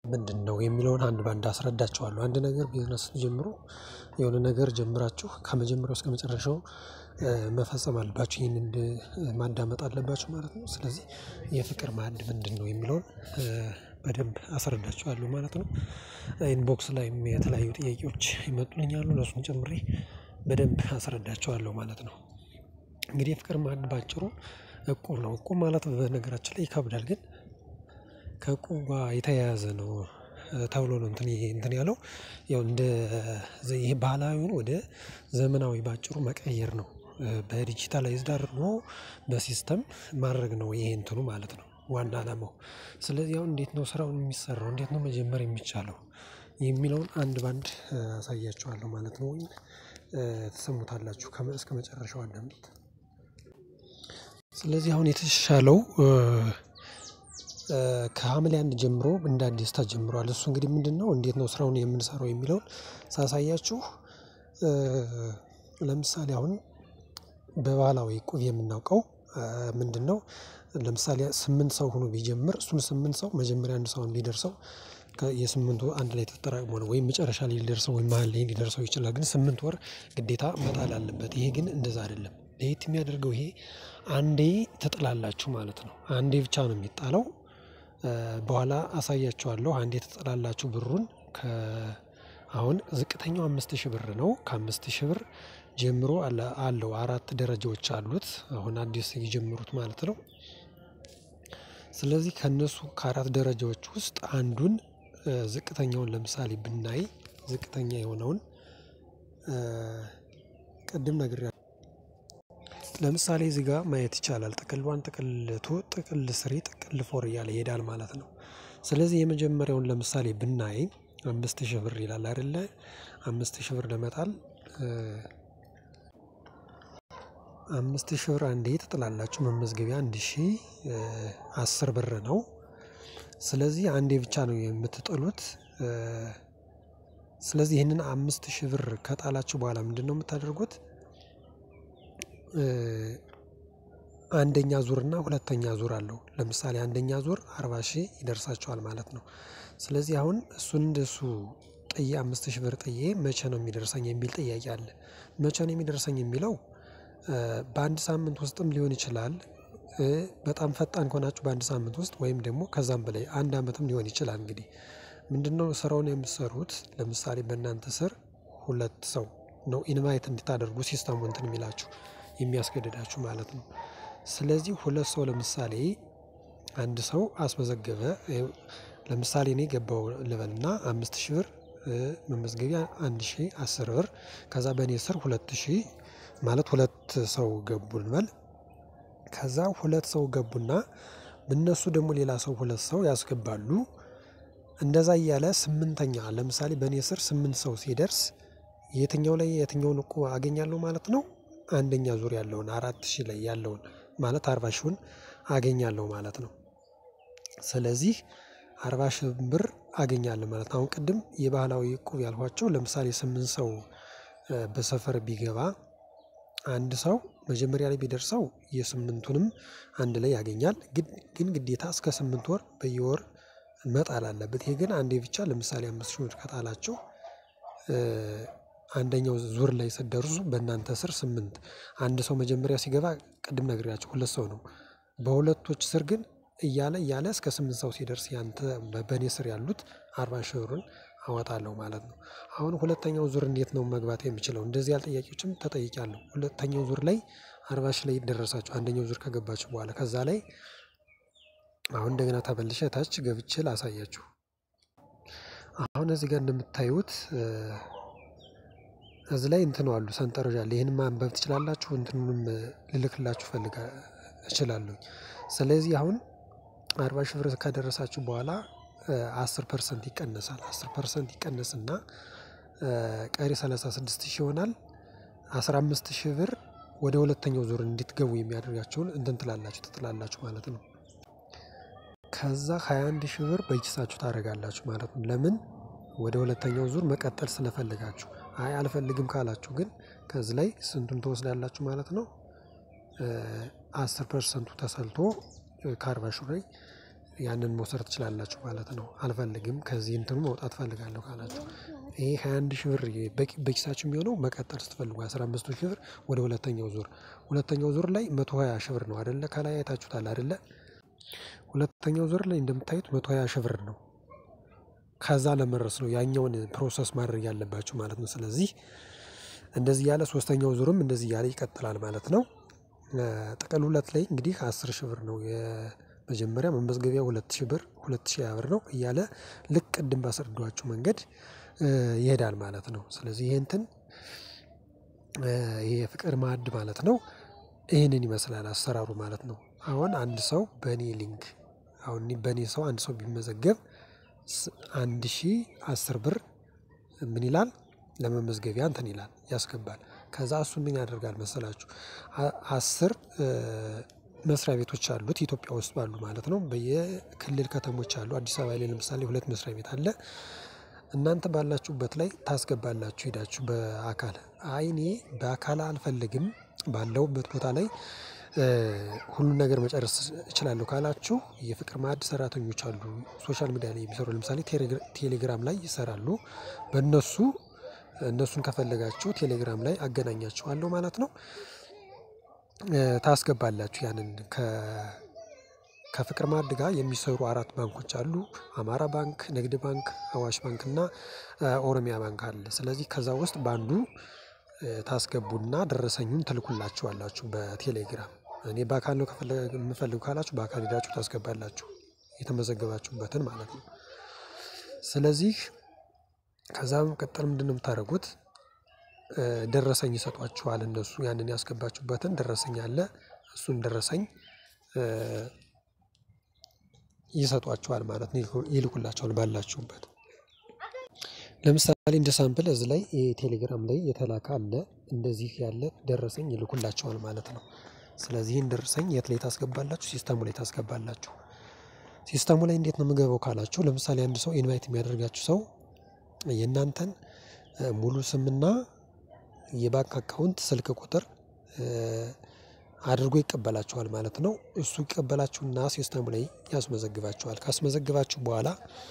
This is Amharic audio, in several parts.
ምንድነው የሚለውን አንድ በአንድ አስረዳቸዋለሁ አንድ ነገር ቢዝነስ ስትጀምሩ የሆነ ነገር ጀምራችሁ ከመጀመሪያው እስከመጨረሻው መፈጸም አለባችሁ ይሄንን ማዳመጥ አለባችሁ ማለት ነው። ስለዚህ የፍቅር ማዕድ ምንድነው የሚለውን በደንብ አስረዳችኋለሁ ማለት ነው። ኢንቦክስ ላይም የተለያዩ ጥያቄዎች ይመጡልኛል እነሱን ጨምሬ በደንብ አስረዳቸዋለሁ ማለት ነው። እንግዲህ የፍቅር ማዕድ በአጭሩ እቁብ ነው እቁብ ማለት በነገራችን ላይ ይከብዳል ግን ከእቁብ ጋር የተያያዘ ነው። ተብሎ ነው እንትን እንትን ያለው ያው እንደ ይሄ ባህላዊውን ወደ ዘመናዊ በአጭሩ መቀየር ነው። በዲጂታላይዝድ አድርጎ በሲስተም ማድረግ ነው ይሄ እንትኑ ማለት ነው። ዋና አላማው ስለዚህ አሁን እንዴት ነው ስራውን የሚሰራው እንዴት ነው መጀመር የሚቻለው? የሚለውን አንድ በአንድ አሳያችኋለሁ ማለት ነው። ትሰሙታላችሁ እስከመጨረሻው አዳምጡት። ስለዚህ አሁን የተሻለው ከሀምሌ አንድ ጀምሮ እንደ አዲስ ተጀምሯል እሱ እንግዲህ ምንድነው እንዴት ነው ስራውን የምንሰራው የሚለውን ሳሳያችሁ። ለምሳሌ አሁን በባህላዊ እቁብ የምናውቀው ምንድነው? ለምሳሌ ስምንት ሰው ሆኖ ቢጀምር እሱን ስምንት ሰው መጀመሪያ አንድ ሰው ቢደርሰው የስምንቱ አንድ ላይ ተጠራቅሞ ነው ወይም መጨረሻ ላይ ሊደርሰው ወይም መሃል ላይ ሊደርሰው ይችላል ግን ስምንት ወር ግዴታ መጣል አለበት ይሄ ግን እንደዛ አይደለም ለየት የሚያደርገው ይሄ አንዴ ትጥላላችሁ ማለት ነው አንዴ ብቻ ነው የሚጣለው። በኋላ አሳያችኋለሁ አንዴ ትጥላላችሁ ብሩን ከ አሁን ዝቅተኛው አምስት ሺህ ብር ነው ከአምስት ሺህ ብር ጀምሮ አለው አራት ደረጃዎች አሉት አሁን አዲስ የጀመሩት ማለት ነው። ስለዚህ ከእነሱ ከአራት ደረጃዎች ውስጥ አንዱን ዝቅተኛውን ለምሳሌ ብናይ ዝቅተኛ የሆነውን ቅድም ነግሬያለሁ። ለምሳሌ እዚህ ጋር ማየት ይቻላል ጥቅል ዋን ጥቅል ቱ ጥቅል ስሪ ጥቅል ፎር እያለ ይሄዳል ማለት ነው። ስለዚህ የመጀመሪያውን ለምሳሌ ብናይ አምስት ሺህ ብር ይላል አይደለ አምስት ሺህ ብር ለመጣል አምስት ሺህ ብር አንዴ ትጥላላችሁ መመዝገቢያ አንድ ሺህ አስር ብር ነው። ስለዚህ አንዴ ብቻ ነው የምትጥሉት። ስለዚህ ይህንን አምስት ሺህ ብር ከጣላችሁ በኋላ ምንድነው የምታደርጉት? አንደኛ ዙር እና ሁለተኛ ዙር አለው ለምሳሌ አንደኛ ዙር አርባ ሺህ ይደርሳችኋል ማለት ነው። ስለዚህ አሁን እሱን እንደሱ ጥዬ አምስት ሺህ ብር ጥዬ መቼ ነው የሚደርሰኝ የሚል ጥያቄ አለ። መቼ ነው የሚደርሰኝ የሚለው? በአንድ ሳምንት ውስጥም ሊሆን ይችላል። በጣም ፈጣን ከሆናችሁ በአንድ ሳምንት ውስጥ ወይም ደግሞ ከዛም በላይ አንድ አመትም ሊሆን ይችላል። እንግዲህ ምንድነው ስራውን የምትሰሩት ለምሳሌ በእናንተ ስር ሁለት ሰው ነው ኢንቫይት እንድታደርጉ ሲስተሙ እንትን የሚላችሁ የሚያስገድዳችሁ ማለት ነው። ስለዚህ ሁለት ሰው ለምሳሌ አንድ ሰው አስመዘገበ ለምሳሌ እኔ ገባሁ ልበልና አምስት ሺህ ብር መመዝገቢያ አንድ ሺህ አስር ብር ከዛ በእኔ ስር ሁለት ሺህ ማለት ሁለት ሰው ገቡ እንበል። ከዛ ሁለት ሰው ገቡና በእነሱ ደግሞ ሌላ ሰው ሁለት ሰው ያስገባሉ። እንደዛ እያለ ስምንተኛ ለምሳሌ በእኔ ስር ስምንት ሰው ሲደርስ የትኛው ላይ የትኛውን እቁብ አገኛለሁ ማለት ነው። አንደኛ ዙር ያለውን አራት ሺህ ላይ ያለውን ማለት አርባ ሺውን አገኛለሁ ማለት ነው። ስለዚህ አርባ ሺህ ብር አገኛለሁ ማለት ነው። አሁን ቅድም የባህላዊ እቁብ ያልኳቸው ለምሳሌ ስምንት ሰው በሰፈር ቢገባ አንድ ሰው መጀመሪያ ላይ ቢደርሰው የስምንቱንም አንድ ላይ ያገኛል ግን ግዴታ እስከ ስምንት ወር በየወር መጣል አለበት ይሄ ግን አንዴ ብቻ ለምሳሌ አምስት ሺህ ብር ከጣላችሁ። አንደኛው ዙር ላይ ስትደርሱ በእናንተ ስር ስምንት አንድ ሰው መጀመሪያ ሲገባ ቅድም ነግሬያችሁ ሁለት ሰው ነው። በሁለቶች ስር ግን እያለ እያለ እስከ ስምንት ሰው ሲደርስ ያንተ በእኔ ስር ያሉት አርባ ሺህ ብሩን አወጣለሁ ማለት ነው። አሁን ሁለተኛው ዙር እንዴት ነው መግባት የምችለው? እንደዚህ ያሉ ጥያቄዎችም ተጠይቄያለሁ ሁለተኛው ዙር ላይ አርባ ሺህ ላይ ደረሳችሁ አንደኛው ዙር ከገባችሁ በኋላ ከዛ ላይ አሁን እንደገና ተመልሼ ታች ገብቼ ላሳያችሁ። አሁን እዚህ ጋር እንደምታዩት እዚህ ላይ እንትን አሉ ሰንጠረዥ አለ ይሄንን ማንበብ ትችላላችሁ እንትኑንም ልልክላችሁ ፈልጋ እችላለሁኝ። ስለዚህ አሁን አርባ ሺህ ብር ከደረሳችሁ በኋላ አስር ፐርሰንት ይቀነሳል አስር ፐርሰንት ይቀነስና ቀሪ ሰላሳ ስድስት ሺህ ይሆናል። አስራ አምስት ሺህ ብር ወደ ሁለተኛው ዙር እንድትገቡ የሚያደርጋችሁን እንትን ትላላችሁ ትጥላላችሁ ማለት ነው። ከዛ ሃያ አንድ ሺህ ብር በኪሳችሁ ታደርጋላችሁ ማለት ነው። ለምን? ወደ ሁለተኛው ዙር መቀጠል ስለፈለጋችሁ አይ አልፈልግም ካላችሁ ግን ከዚህ ላይ ስንቱን ትወስዳላችሁ ማለት ነው። አስር ፐርሰንቱ ተሰልቶ ከአርባ ሺህ ላይ ያንን መውሰድ ትችላላችሁ ማለት ነው። አልፈልግም ከዚህ እንትኑ መውጣት እፈልጋለሁ ካላችሁ ይሄ ሃያ አንድ ሺህ ብር በኪሳችሁ የሚሆነው መቀጠል ስትፈልጉ አስራ አምስቱ ሺህ ብር ወደ ሁለተኛው ዙር ሁለተኛው ዙር ላይ መቶ ሃያ ሺህ ብር ነው አይደለ ከላይ አይታችሁታል አይደለ ሁለተኛው ዙር ላይ እንደምታዩት መቶ ሃያ ሺህ ብር ነው። ከዛ ለመድረስ ነው ያኛውን ፕሮሰስ ማድረግ ያለባችሁ ማለት ነው። ስለዚህ እንደዚህ እያለ ሶስተኛው ዙርም እንደዚህ እያለ ይቀጥላል ማለት ነው። ጥቅል ሁለት ላይ እንግዲህ አስር ሺህ ብር ነው የመጀመሪያ መመዝገቢያ ሁለት ሺህ ብር ሁለት ሺህ ሃያ ብር ነው እያለ ልክ ቅድም ባስረዳኋችሁ መንገድ ይሄዳል ማለት ነው። ስለዚህ ይሄ እንትን ይሄ የፍቅር ማዕድ ማለት ነው። ይህንን ይመስላል አሰራሩ ማለት ነው። አሁን አንድ ሰው በእኔ ሊንክ አሁን በእኔ ሰው አንድ ሰው ቢመዘገብ አንድ ሺህ አስር ብር ምን ይላል ለመመዝገቢያ እንትን ይላል ያስገባል ከዛ እሱን ምን ያደርጋል መሰላችሁ? አስር መስሪያ ቤቶች አሉት ኢትዮጵያ ውስጥ ባሉ ማለት ነው በየክልል ከተሞች አሉ አዲስ አበባ ላይ ለምሳሌ ሁለት መስሪያ ቤት አለ። እናንተ ባላችሁበት ላይ ታስገባላችሁ ሄዳችሁ በአካል አይ እኔ በአካል አልፈልግም ባለሁበት ቦታ ላይ ሁሉን ነገር መጨረስ እችላለሁ ካላችሁ የፍቅር ማዕድ ሰራተኞች አሉ ሶሻል ሚዲያ ላይ የሚሰሩ ለምሳሌ ቴሌግራም ላይ ይሰራሉ። በእነሱ እነሱን ከፈለጋችሁ ቴሌግራም ላይ አገናኛችኋለሁ ማለት ነው። ታስገባላችሁ ያንን ከፍቅር ማዕድ ጋር የሚሰሩ አራት ባንኮች አሉ አማራ ባንክ ንግድ ባንክ አዋሽ ባንክ እና ኦሮሚያ ባንክ አለ ስለዚህ ከዛ ውስጥ በአንዱ ታስገቡና ደረሰኙን ትልኩላችኋላችሁ በቴሌግራም እኔ በአካል ነው የምፈልጉ ካላችሁ በአካል ሄዳችሁ ታስገባላችሁ የተመዘገባችሁበትን ማለት ነው። ስለዚህ ከዛ በመቀጠል ምንድነው የምታደርጉት? ደረሰኝ ይሰጧችኋል እነሱ ያንን ያስገባችሁበትን ደረሰኝ አለ እሱን ደረሰኝ ይሰጧችኋል ማለት ነው ይልኩላችኋል ባላችሁበት። ለምሳሌ እንደ ሳምፕል እዚህ ላይ ቴሌግራም ላይ የተላከ አለ እንደዚህ ያለ ደረሰኝ ይልኩላችኋል ማለት ነው። ስለዚህ ይሄን ደረሰኝ የት ላይ ታስገባላችሁ ሲስተሙ ላይ ታስገባላችሁ። ሲስተሙ ላይ እንዴት ነው የምገባው ካላችሁ ለምሳሌ አንድ ሰው ኢንቫይት የሚያደርጋችሁ ሰው የእናንተን ሙሉ ስምና የባንክ አካውንት ስልክ ቁጥር አድርጎ ይቀበላችኋል ማለት ነው። እሱ ይቀበላችሁና ሲስተሙ ላይ ያስመዘግባችኋል ካስመዘግባችሁ በኋላ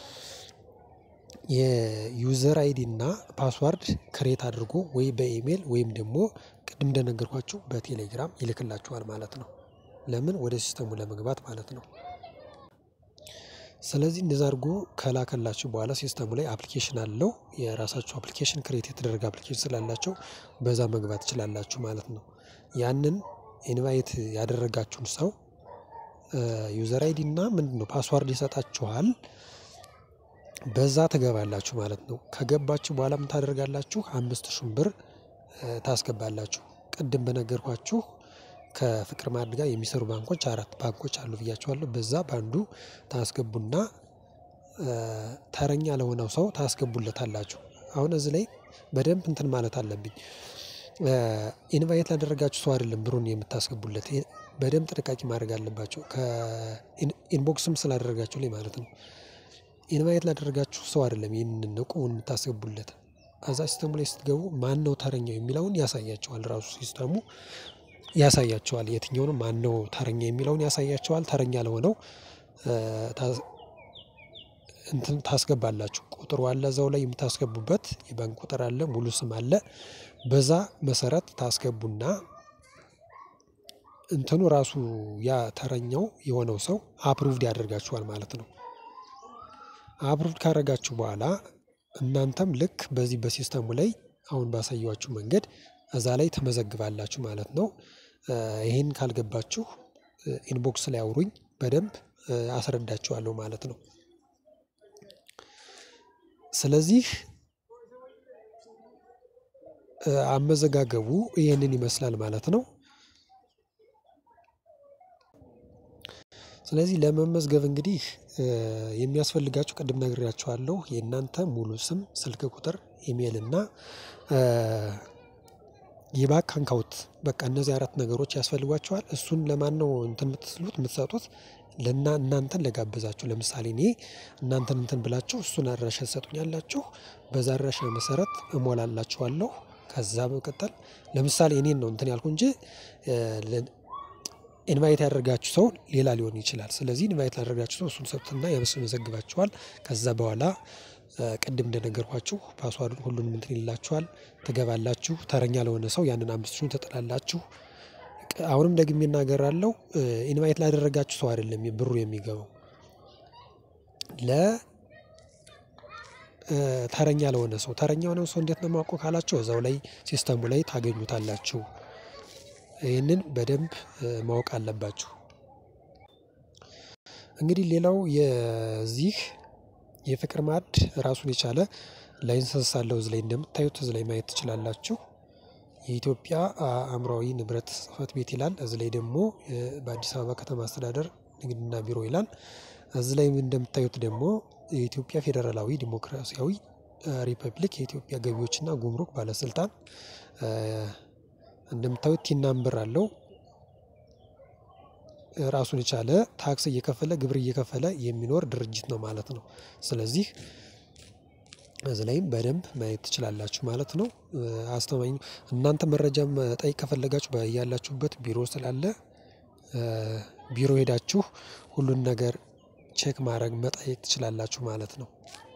የዩዘር አይዲ እና ፓስዋርድ ክሬት አድርጎ ወይ በኢሜል ወይም ደግሞ ቅድም እንደነገርኳችሁ በቴሌግራም ይልክላችኋል ማለት ነው። ለምን ወደ ሲስተሙ ለመግባት ማለት ነው። ስለዚህ እንደዛ አድርጎ ከላከላችሁ በኋላ ሲስተሙ ላይ አፕሊኬሽን አለው የራሳችሁ አፕሊኬሽን ክሬት የተደረገ አፕሊኬሽን ስላላቸው በዛ መግባት ትችላላችሁ ማለት ነው። ያንን ኢንቫይት ያደረጋችሁን ሰው ዩዘር አይዲ እና ምንድነው ፓስዋርድ ይሰጣችኋል። በዛ ትገባላችሁ ማለት ነው ከገባችሁ በኋላ ምን ታደርጋላችሁ አምስት ሺህ ብር ታስገባላችሁ ቅድም በነገርኳችሁ ከፍቅር ማዕድ ጋር የሚሰሩ ባንኮች አራት ባንኮች አሉ ብያችኋለሁ በዛ በአንዱ ታስገቡና ተረኛ ለሆነው ሰው ታስገቡለታላችሁ አሁን እዚህ ላይ በደንብ እንትን ማለት አለብኝ። ኢንቫይት ላደረጋችሁ ሰው አይደለም ብሩን የምታስገቡለት በደንብ ጥንቃቄ ማድረግ አለባችሁ ከኢንቦክስም ስላደረጋችሁ ላይ ማለት ነው። ኢንቫይት ላደረጋችሁ ሰው አይደለም ይህንን እቁቡን የምታስገቡለት እዛ ሲስተሙ ላይ ስትገቡ ማነው ተረኛው የሚለውን ያሳያችኋል ራሱ ሲስተሙ ያሳያችኋል የትኛው ነው ማነው ተረኛ የሚለውን ያሳያችኋል ተረኛ ለሆነው እንትን ታስገባላችሁ ቁጥሩ አለ እዛው ላይ የምታስገቡበት የባንክ ቁጥር አለ ሙሉ ስም አለ በዛ መሰረት ታስገቡና እንትኑ ራሱ ያ ተረኛው የሆነው ሰው አፕሩቭድ ያደርጋችኋል ማለት ነው። አፕሩቭድ ካደረጋችሁ በኋላ እናንተም ልክ በዚህ በሲስተሙ ላይ አሁን ባሳየኋችሁ መንገድ እዛ ላይ ትመዘግባላችሁ ማለት ነው። ይሄን ካልገባችሁ ኢንቦክስ ላይ አውሩኝ በደንብ አስረዳችኋለሁ ማለት ነው። ስለዚህ አመዘጋገቡ ይህንን ይመስላል ማለት ነው። ስለዚህ ለመመዝገብ እንግዲህ የሚያስፈልጋችሁ ቅድም ነግሬያችኋለሁ የእናንተ ሙሉ ስም ስልክ ቁጥር ኢሜል እና የባንክ አካውንት በቃ እነዚህ አራት ነገሮች ያስፈልጓችኋል እሱን ለማነው እንትን የምትሉት የምትሰጡት ለና እናንተን ለጋበዛችሁ ለምሳሌ እኔ እናንተን እንትን ብላችሁ እሱን አድራሻ ትሰጡኛላችሁ በዛ አድራሻ መሰረት እሞላላችኋለሁ ከዛ በመቀጠል ለምሳሌ እኔን ነው እንትን ያልኩ እንጂ ኢንቫይት ያደርጋችሁ ሰው ሌላ ሊሆን ይችላል። ስለዚህ ኢንቫይት ላደርጋችሁ ሰው እሱን ሰጡትና ያስመዘግባችኋል። ከዛ በኋላ ቅድም እንደነገርኳችሁ ፓስዋርዱን ሁሉንም እንትን ይላችኋል። ትገባላችሁ። ተረኛ ለሆነ ሰው ያንን አምስት ሺውን ትጥላላችሁ። አሁንም ደግሜ እናገራለሁ። ኢንቫይት ላደረጋችሁ ሰው አይደለም ብሩ የሚገባው ለ ተረኛ ለሆነ ሰው ተረኛ የሆነ ሰው እንዴት ነው የማውቀው ካላችሁ እዛው ላይ ሲስተሙ ላይ ታገኙታላችሁ። ይህንን በደንብ ማወቅ አለባችሁ። እንግዲህ ሌላው የዚህ የፍቅር ማዕድ ራሱን የቻለ ላይሰንስ አለው። እዚህ ላይ እንደምታዩት እዚህ ላይ ማየት ትችላላችሁ። የኢትዮጵያ አእምሯዊ ንብረት ጽሕፈት ቤት ይላል። እዚህ ላይ ደግሞ በአዲስ አበባ ከተማ አስተዳደር ንግድና ቢሮ ይላል። እዚህ ላይ እንደምታዩት ደግሞ የኢትዮጵያ ፌዴራላዊ ዲሞክራሲያዊ ሪፐብሊክ የኢትዮጵያ ገቢዎችና ጉምሩክ ባለስልጣን እንደምታዩት ቲን ናምበር አለው። ራሱን የቻለ ታክስ እየከፈለ ግብር እየከፈለ የሚኖር ድርጅት ነው ማለት ነው። ስለዚህ እዚህ ላይም በደንብ ማየት ትችላላችሁ ማለት ነው። አስተማኝ እናንተ መረጃ መጠየቅ ከፈለጋችሁ ያላችሁበት ቢሮ ስላለ ቢሮ ሄዳችሁ ሁሉን ነገር ቼክ ማድረግ መጠየቅ ትችላላችሁ ማለት ነው።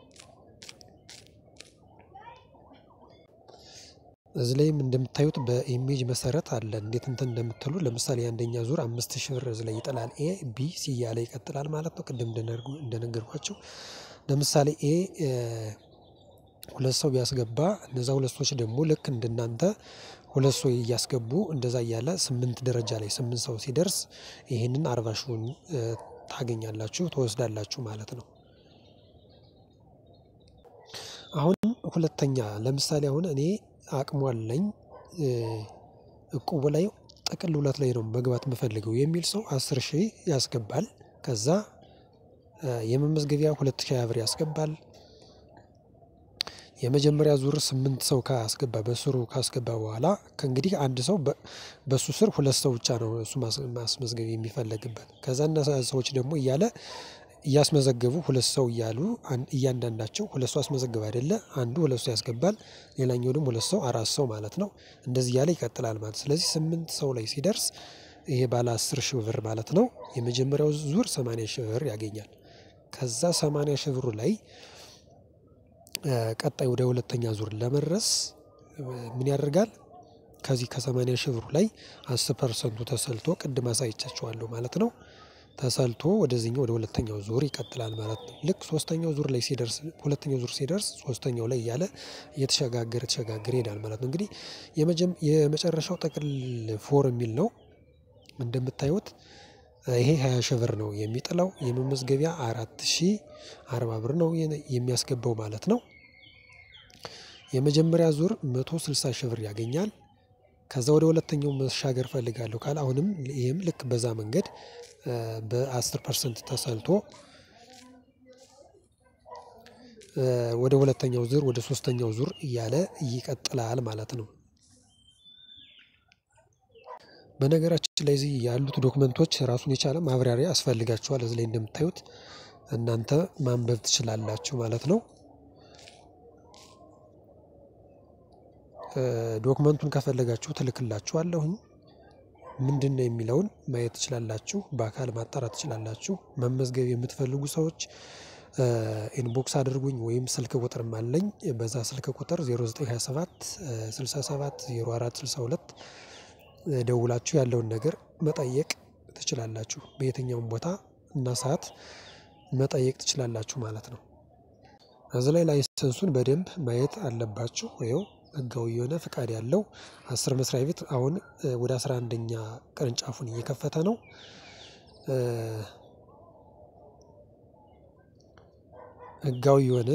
እዚህ ላይም እንደምታዩት በኢሜጅ መሰረት አለ እንዴት እንትን እንደምትሉ ለምሳሌ የአንደኛ ዙር አምስት ሺህ ብር እዚህ ላይ ይጥላል። ኤ ቢ ሲ እያለ ይቀጥላል ማለት ነው። ቅድም እንደነገርኳችሁ ለምሳሌ ኤ ሁለት ሰው ቢያስገባ እነዛ ሁለት ሰዎች ደግሞ ልክ እንደናንተ ሁለት ሰው እያስገቡ እንደዛ እያለ ስምንት ደረጃ ላይ ስምንት ሰው ሲደርስ ይህንን አርባ ሺውን ታገኛላችሁ ትወስዳላችሁ ማለት ነው። አሁን ሁለተኛ ለምሳሌ አሁን እኔ አቅሙ አለኝ እቁቡ ላይ ጥቅል ሁለት ላይ ነው መግባት የምፈልገው የሚል ሰው አስር ሺህ ያስገባል። ከዛ የመመዝገቢያ ሁለት ሺህ ብር ያስገባል። የመጀመሪያ ዙር ስምንት ሰው ካስገባ በስሩ ካስገባ በኋላ ከእንግዲህ አንድ ሰው በሱ ስር ሁለት ሰው ብቻ ነው እሱ ማስመዝገብ የሚፈለግበት ከዛ እነዛ ሰዎች ደግሞ እያለ እያስመዘገቡ ሁለት ሰው እያሉ እያንዳንዳቸው ሁለት ሰው አስመዘግብ አይደለ አንዱ ሁለት ሰው ያስገባል ሌላኛው ደግሞ ሁለት ሰው አራት ሰው ማለት ነው። እንደዚህ እያለ ይቀጥላል ማለት ስለዚህ ስምንት ሰው ላይ ሲደርስ ይሄ ባለ አስር ሺህ ብር ማለት ነው የመጀመሪያው ዙር ሰማንያ ሺህ ብር ያገኛል። ከዛ ሰማንያ ሺህ ብሩ ላይ ቀጣይ ወደ ሁለተኛ ዙር ለመድረስ ምን ያደርጋል? ከዚህ ከሰማንያ ሺህ ብሩ ላይ አስር ፐርሰንቱ ተሰልቶ ቅድም አሳይቻችኋለሁ ማለት ነው። ተሰልቶ ወደዚህኛው ወደ ሁለተኛው ዙር ይቀጥላል ማለት ነው። ልክ ሶስተኛው ዙር ላይ ሲደርስ ሁለተኛው ዙር ሲደርስ ሶስተኛው ላይ እያለ እየተሸጋገረ ተሸጋገረ ይሄዳል ማለት ነው። እንግዲህ የመጨረሻው ጥቅል ፎር የሚል ነው። እንደምታዩት ይሄ ሃያ ሺህ ብር ነው የሚጥለው የመመዝገቢያ አራት ሺህ አርባ ብር ነው የሚያስገባው ማለት ነው። የመጀመሪያ ዙር መቶ ስልሳ ሺህ ብር ያገኛል። ከዛ ወደ ሁለተኛው መሻገር እፈልጋለሁ ካለ አሁንም ይህም ልክ በዛ መንገድ በአስር ፐርሰንት ተሰልቶ ወደ ሁለተኛው ዙር ወደ ሶስተኛው ዙር እያለ ይቀጥላል ማለት ነው። በነገራችን ላይ እዚህ ያሉት ዶክመንቶች ራሱን የቻለ ማብራሪያ ያስፈልጋችኋል እዚህ ላይ እንደምታዩት እናንተ ማንበብ ትችላላችሁ ማለት ነው። ዶክመንቱን ከፈለጋችሁ እልክላችኋለሁኝ ምንድነው የሚለውን ማየት ትችላላችሁ በአካል ማጣራት ትችላላችሁ መመዝገብ የምትፈልጉ ሰዎች ኢንቦክስ አድርጉኝ ወይም ስልክ ቁጥርም አለኝ በዛ ስልክ ቁጥር 0927 67 04 62 ደውላችሁ ያለውን ነገር መጠየቅ ትችላላችሁ በየትኛውም ቦታ እና ሰዓት መጠየቅ ትችላላችሁ ማለት ነው። እዚህ ላይ ላይሰንሱን በደንብ ማየት አለባችሁ ይኸው ህጋዊ የሆነ ፍቃድ ያለው አስር መስሪያ ቤት አሁን ወደ አስራ አንደኛ ቅርንጫፉን እየከፈተ ነው። ህጋዊ የሆነ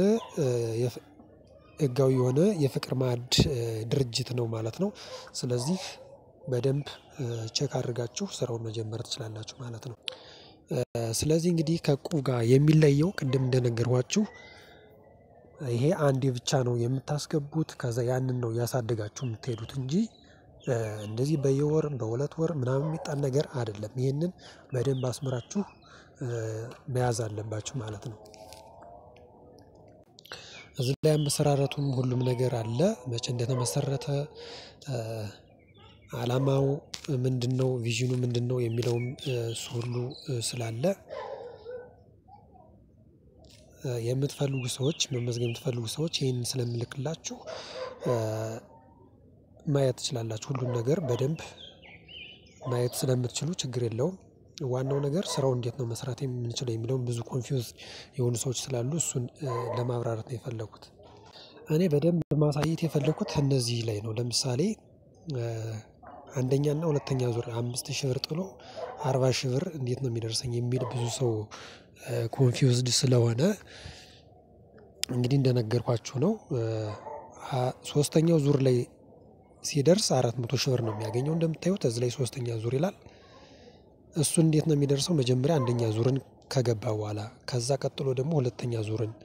ህጋዊ የሆነ የፍቅር ማዕድ ድርጅት ነው ማለት ነው። ስለዚህ በደንብ ቼክ አድርጋችሁ ስራውን መጀመር ትችላላችሁ ማለት ነው። ስለዚህ እንግዲህ ከእቁብ ጋር የሚለየው ቅድም እንደነገርኳችሁ ይሄ አንዴ ብቻ ነው የምታስገቡት ከዛ ያንን ነው እያሳደጋችሁ የምትሄዱት እንጂ እንደዚህ በየወር በሁለት ወር ምናምን የሚጣል ነገር አይደለም ይህንን በደንብ አስምራችሁ መያዝ አለባችሁ ማለት ነው። እዚህ ላይ አመሰራረቱም ሁሉም ነገር አለ መቼ እንደተመሰረተ አላማው ምንድነው ቪዥኑ ምንድነው የሚለውም እሱ ሁሉ ስላለ የምትፈልጉ ሰዎች መመዝገብ የምትፈልጉ ሰዎች ይሄንን ስለምልክላችሁ ማየት ትችላላችሁ ሁሉን ነገር በደንብ ማየት ስለምትችሉ ችግር የለውም። ዋናው ነገር ስራው እንዴት ነው መስራት የምንችለው የሚለውን ብዙ ኮንፊውዝ የሆኑ ሰዎች ስላሉ እሱን ለማብራራት ነው የፈለኩት። እኔ በደንብ ማሳየት የፈለኩት እነዚህ ላይ ነው ለምሳሌ አንደኛ እና ሁለተኛ ዙር አምስት ሺህ ብር ጥሎ አርባ ሺህ ብር እንዴት ነው የሚደርሰኝ የሚል ብዙ ሰው ኮንፊውዝድ ስለሆነ እንግዲህ እንደነገርኳችሁ ነው። ሶስተኛው ዙር ላይ ሲደርስ አራት መቶ ሺህ ብር ነው የሚያገኘው እንደምታዩት እዚህ ላይ ሶስተኛ ዙር ይላል። እሱ እንዴት ነው የሚደርሰው መጀመሪያ አንደኛ ዙርን ከገባ በኋላ ከዛ ቀጥሎ ደግሞ ሁለተኛ ዙርን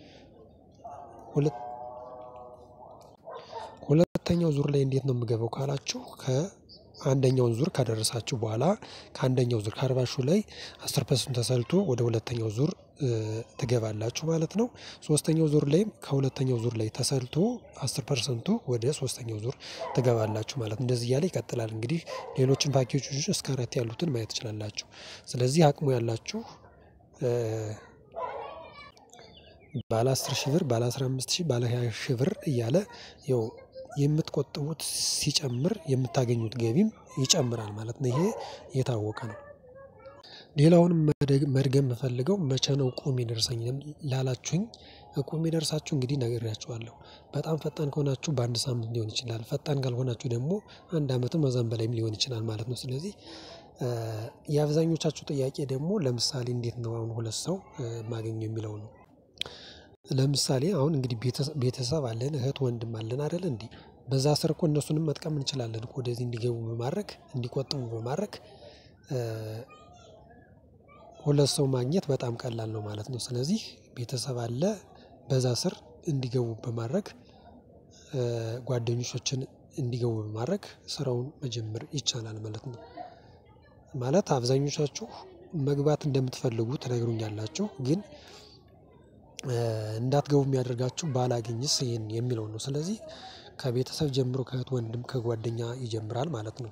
ሁለተኛው ዙር ላይ እንዴት ነው የምገባው ካላችሁ ከአንደኛውን ዙር ከደረሳችሁ በኋላ ከአንደኛው ዙር ከአርባ ሺው ላይ አስር ፐርሰንት ተሰልቶ ወደ ሁለተኛው ዙር ትገባላችሁ ማለት ነው። ሶስተኛው ዙር ላይም ከሁለተኛው ዙር ላይ ተሰልቶ አስር ፐርሰንቱ ወደ ሶስተኛው ዙር ትገባላችሁ ማለት ነው። እንደዚህ እያለ ይቀጥላል እንግዲህ ሌሎችን ፓኬጆች እስከ አራት ያሉትን ማየት ትችላላችሁ። ስለዚህ አቅሙ ያላችሁ ባለ አስር ሺህ ብር ባለ አስራ አምስት ሺህ ባለ ሃያ ሺህ ብር እያለ ያው የምትቆጥቡት ሲጨምር የምታገኙት ገቢም ይጨምራል ማለት ነው። ይሄ የታወቀ ነው። ሌላውንም መድገም የምፈልገው መቼ ነው እቁብ የሚደርሰኝ ላላችሁኝ እቁብ የሚደርሳችሁ እንግዲህ ነግሬያችኋለሁ በጣም ፈጣን ከሆናችሁ በአንድ ሳምንት ሊሆን ይችላል ፈጣን ካልሆናችሁ ደግሞ አንድ አመትም ከዛም በላይም ሊሆን ይችላል ማለት ነው። ስለዚህ የአብዛኞቻችሁ ጥያቄ ደግሞ ለምሳሌ እንዴት ነው አሁን ሁለት ሰው ማገኘው የሚለው ነው? ለምሳሌ አሁን እንግዲህ ቤተሰብ አለን እህት ወንድም አለን አይደል እንዴ በዛ ስር እኮ እነሱንም መጥቀም እንችላለን እኮ ወደዚህ እንዲገቡ በማድረግ እንዲቆጥቡ በማድረግ ሁለት ሰው ማግኘት በጣም ቀላል ነው ማለት ነው። ስለዚህ ቤተሰብ አለ በዛ ስር እንዲገቡ በማድረግ ጓደኞቻችን እንዲገቡ በማድረግ ስራውን መጀመር ይቻላል ማለት ነው። ማለት አብዛኞቻችሁ መግባት እንደምትፈልጉ ትነግሩኛላችሁ ግን እንዳትገቡ የሚያደርጋችሁ ባላገኝስ ይሄን የሚለው ነው ስለዚህ ከቤተሰብ ጀምሮ ከእህት ወንድም ከጓደኛ ይጀምራል ማለት ነው።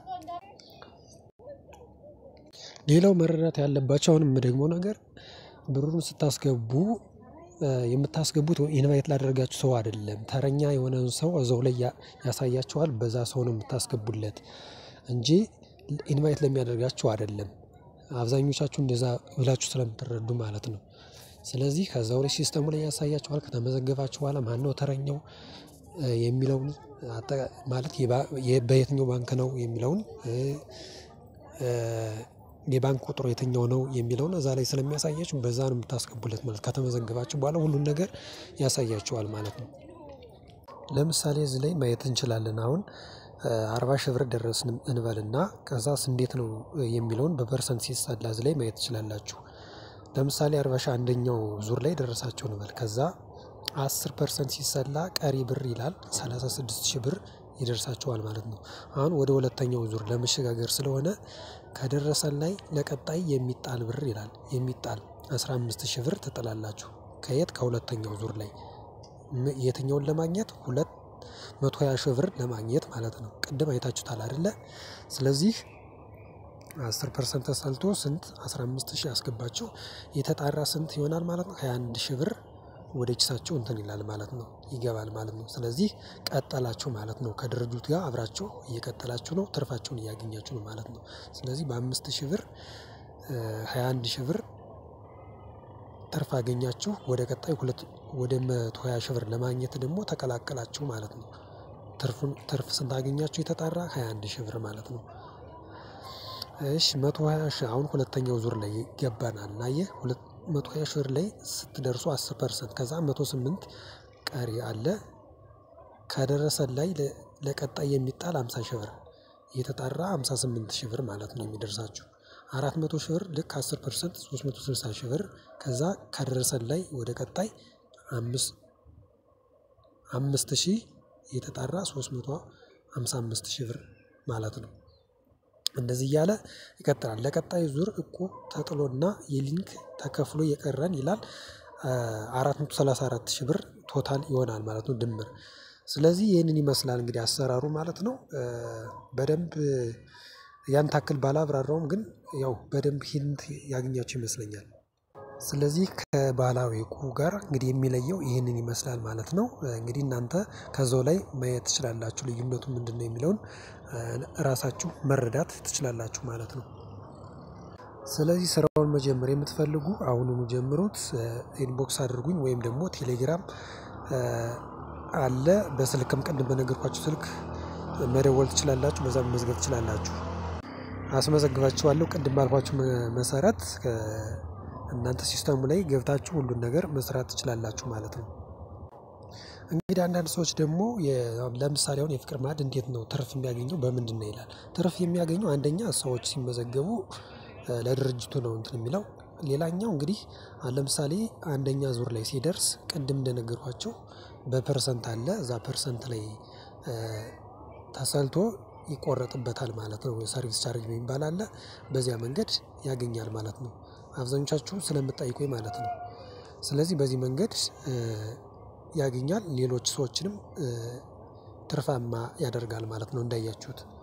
ሌላው መረዳት ያለባቸው አሁንም የምደግመው ነገር ብሩን ስታስገቡ የምታስገቡት ኢንቫይት ላደረጋችሁ ሰው አይደለም ተረኛ የሆነን ሰው እዛው ላይ ያሳያችኋል በዛ ሰው ነው የምታስገቡለት እንጂ ኢንቫይት ለሚያደርጋችሁ አይደለም። አብዛኞቻችሁ እንደዛ ብላችሁ ስለምትረዱ ማለት ነው። ስለዚህ ከዛው ላይ ሲስተሙ ላይ ያሳያችኋል ከተመዘገባችሁ በኋላ ማነው ተረኛው የሚለውን ማለት በየትኛው ባንክ ነው የሚለውን የባንክ ቁጥሩ የትኛው ነው የሚለውን እዛ ላይ ስለሚያሳያችሁ በዛ ነው የምታስገቡለት ማለት ከተመዘገባችሁ በኋላ ሁሉን ነገር ያሳያችኋል ማለት ነው። ለምሳሌ እዚህ ላይ ማየት እንችላለን አሁን አርባ ሺህ ብር ደረስን እንበልና ከዛስ እንዴት ነው የሚለውን በፐርሰንት ሲሰላ እዚህ ላይ ማየት ትችላላችሁ። ለምሳሌ አርባ ሺህ አንደኛው ዙር ላይ ደረሳችሁ እንበል ከዛ አስር ፐርሰንት ሲሰላ ቀሪ ብር ይላል ሰላሳ ስድስት ሺህ ብር ይደርሳችኋል ማለት ነው። አሁን ወደ ሁለተኛው ዙር ለመሸጋገር ስለሆነ ከደረሰን ላይ ለቀጣይ የሚጣል ብር ይላል የሚጣል አስራ አምስት ሺህ ብር ትጥላላችሁ ከየት ከሁለተኛው ዙር ላይ የትኛውን ለማግኘት ሁለት መቶ ሃያ ሺህ ብር ለማግኘት ማለት ነው። ቅድም አይታችሁታል አይደለ ስለዚህ አስር ፐርሰንት ተሰልቶ ስንት አስራ አምስት ሺህ አስገባችሁ የተጣራ ስንት ይሆናል ማለት ነው? ሃያ አንድ ሺህ ብር ወደ ኪሳችሁ እንትን ይላል ማለት ነው ይገባል ማለት ነው። ስለዚህ ቀጠላችሁ ማለት ነው ከድርጅቱ ጋር አብራችሁ እየቀጠላችሁ ነው ትርፋችሁን እያገኛችሁ ነው ማለት ነው። ስለዚህ በአምስት ሺህ ብር ሃያ አንድ ሺህ ብር ትርፍ አገኛችሁ ወደ ቀጣይ ሁለት ወደ መቶ ሃያ ሺህ ብር ለማግኘት ደግሞ ተቀላቀላችሁ ማለት ነው። ትርፉን ትርፍ ስንት አገኛችሁ የተጣራ ሃያ አንድ ሺህ ብር ማለት ነው። እሺ መቶ ሃያ ሺህ አሁን ሁለተኛው ዙር ላይ ገባናል አየህ ሁለት መቶ ሃያ ሺህ ብር ላይ ስትደርሱ አስር ፐርሰንት ከዛ መቶ ስምንት ቀሪ አለ። ከደረሰን ላይ ለቀጣይ የሚጣል ሃምሳ ሺህ ብር የተጣራ ሃምሳ ስምንት ሺህ ብር ማለት ነው የሚደርሳችሁ አራት መቶ ሺህ ብር ልክ አስር ፐርሰንት ሶስት መቶ ስልሳ ሺህ ብር ከዛ ከደረሰን ላይ ወደ ቀጣይ አምስት አምስት ሺህ የተጣራ ሶስት መቶ ሃምሳ አምስት ሺህ ብር ማለት ነው። እንደዚህ እያለ ይቀጥላል ለቀጣይ ዙር እቁብ ተጥሎና የሊንክ ተከፍሎ የቀረን ይላል አራት መቶ ሰላሳ አራት ሺህ ብር ቶታል ይሆናል ማለት ነው። ድምር ስለዚህ ይህንን ይመስላል እንግዲህ አሰራሩ ማለት ነው። በደንብ ያን ታክል ባላብራራውም ግን ያው በደንብ ሂንት ያገኛችሁ ይመስለኛል። ስለዚህ ከባህላዊ እቁብ ጋር እንግዲህ የሚለየው ይህንን ይመስላል ማለት ነው። እንግዲህ እናንተ ከዛው ላይ ማየት ትችላላችሁ ልዩነቱ ምንድነው የሚለውን ራሳችሁ መረዳት ትችላላችሁ ማለት ነው። ስለዚህ ስራውን መጀመር የምትፈልጉ አሁኑኑ ጀምሩት ኢንቦክስ አድርጉኝ ወይም ደግሞ ቴሌግራም አለ በስልክም ቅድም በነገርኳችሁ ስልክ መደወል ትችላላችሁ በዛ መመዝገብ ትችላላችሁ። አስመዘግባችኋለሁ ቅድም ባልኳችሁ መሰረት እናንተ ሲስተሙ ላይ ገብታችሁ ሁሉን ነገር መስራት ትችላላችሁ ማለት ነው። እንግዲህ አንዳንድ ሰዎች ደግሞ ለምሳሌ አሁን የፍቅር ማዕድ እንዴት ነው ትርፍ የሚያገኘው በምንድነው ይላል? ትርፍ የሚያገኘው አንደኛ ሰዎች ሲመዘገቡ ለድርጅቱ ነው እንትን የሚለው ሌላኛው እንግዲህ ለምሳሌ አንደኛ ዙር ላይ ሲደርስ ቅድም እንደነገርኳችሁ በፐርሰንት አለ እዛ ፐርሰንት ላይ ተሰልቶ ይቆረጥበታል ማለት ነው ሰርቪስ ቻርጅ የሚባል አለ በዚያ መንገድ ያገኛል ማለት ነው። አብዛኞቻችሁ ስለምትጠይቁኝ ማለት ነው። ስለዚህ በዚህ መንገድ ያገኛል ሌሎች ሰዎችንም ትርፋማ ያደርጋል ማለት ነው። እንዳያችሁት